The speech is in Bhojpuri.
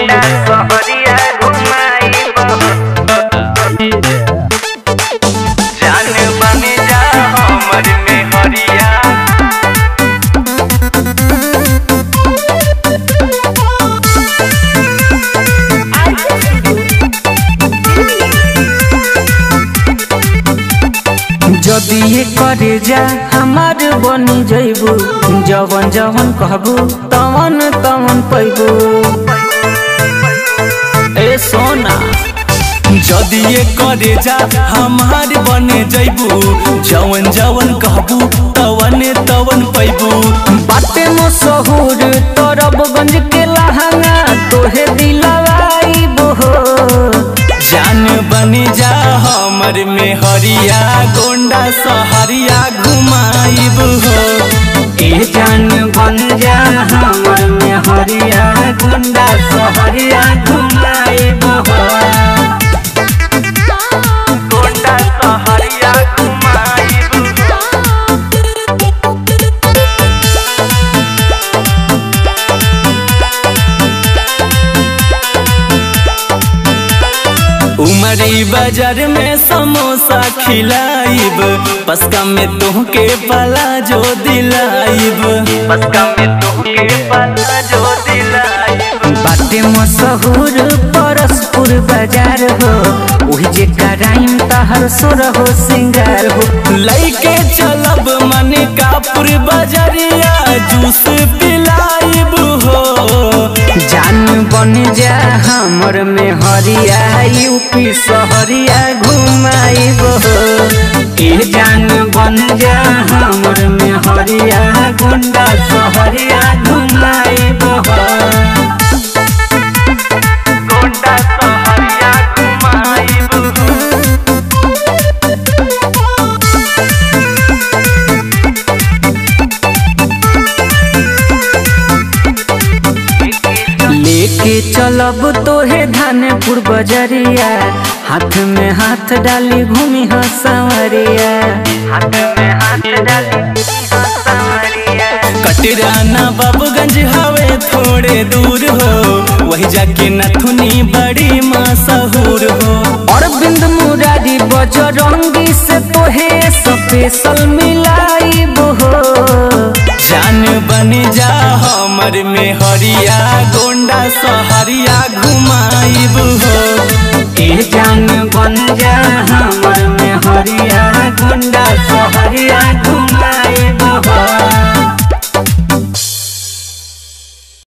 गुंडा सहरिया घुमाइब जान बन जा हमर में हरिया जदि ये करे जा हमार बनी जइबू जवन जवन कहबू तवन तवन पैबू ए सोना जदि ये करे जा हमार बने जैबू जवन जवन कहबू तवन तवन पैबू बाटे मशहूर तरबगंज के लहंगा तोहे दिलवाइबू हो जान बने जा हमर में हरिया गोंडा सहरिया घुमाइब हो ए जान बन जा हमर में हरिया गुंडा सहरिया घुमाइबू हो गुंडा सहरिया घुमाइब उमरी बाजार में समोसा खिलाइब पसका में तुहके पला जो दिलाइब पसका में तोहके पता जो दिलाइब बाटे मशहूर परसपुर बाजार हो ओही जे कराइम तहर सोर हो सिंगार हो लैके चलब मने कापुर बजरिया जूस पिलाइब हो जान बन जा हमर में हरिया यूपी सहरिया घुमाइब हो ए जान बन जा हमर में हरिया गुंडा सहरिया घुमाइब हो गुंडा सहरिया घुमाइब लेके चलब तोहे धानपुर बजरिया हाथ में हाथ डाली घूमी हो संवरिया हाथ में हाथ डाली सहरिया कटराना बाबूगंज हवे थोड़े दूर हो वही जाके नथुनी बड़ी मशहूर हो अरविंद मुरारी बजरंगी से तोहे स्पेशल मिलाइब हो जान बन जा हमर में हरिया गोंडा सहरिया घुमाइब हो ए जान बन जा हमर में हरिया गुंडा सहरिया घुमा